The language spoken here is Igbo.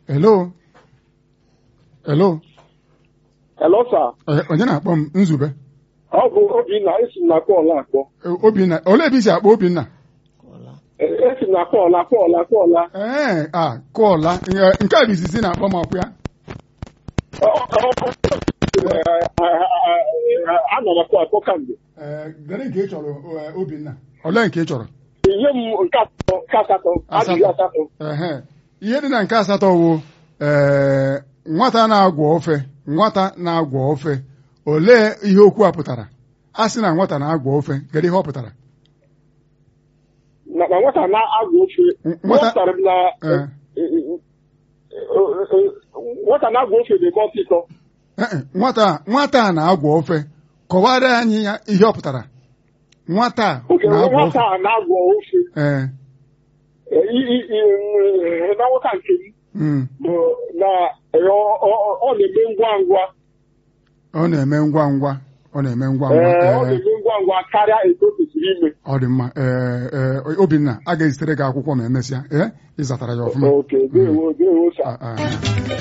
hello hello Hello, sir. Eh, onye na-akpọ m nzube Ọ bụ Obinna, esi m na kọọlụ akpọ. Eh, obinna olee ebe isi akpọ obinna Eh, Esi m na kọọlụ akpọọla akpọọla. ee a kụọla Nke- nke a bụ izizi na-akpọ m ọkụ ya Ọ- ọ- ọ- eh, eh, eh, Ana m akpọ akpọ kamgbe. Ee, dere nke ị chọrọ eh, obinna olee nke ị chọrọ Ihe m nke atọ, nke asatọ, ajụjụ asatọ. Ehe. ihe dị na nke asatọ wụ ee nwata na-agwọ ofe nwata na-agwọ ofe olee ihe okwu a pụtara a sị na nwata na-agwọ ofe kedu ihe ọ pụtara Na na nwata na-agụ ofe. Nwata- Nwata na Eh. eh, eh, eh, nwata na-agụ ofe na-eme ọsịsọ. Ee, e, nwata nwata a na-agwọ ofe kọwara anyị ya ihe ọ pụtara nwata a Oke na-agwọ ofe nwata a na-agụ ofe. ee Eh, i- i- i- Na nwata nke m mm, bụ na eh, ọ- ọ ọ na-eme ngwa ngwa. ọ na-eme ngwa ngwa ọ na-eme ngwa ngwa Ee, ọ ee, na-eme ngwa ngwa karịa etu o kwesịrị ime. ọ dị mma ee ee obinna a ga-ezitere gị akwụkwọ ma emesịa ee ịzatara ya ọfụma Oke, dewo, dewo, sa. Ah, ah.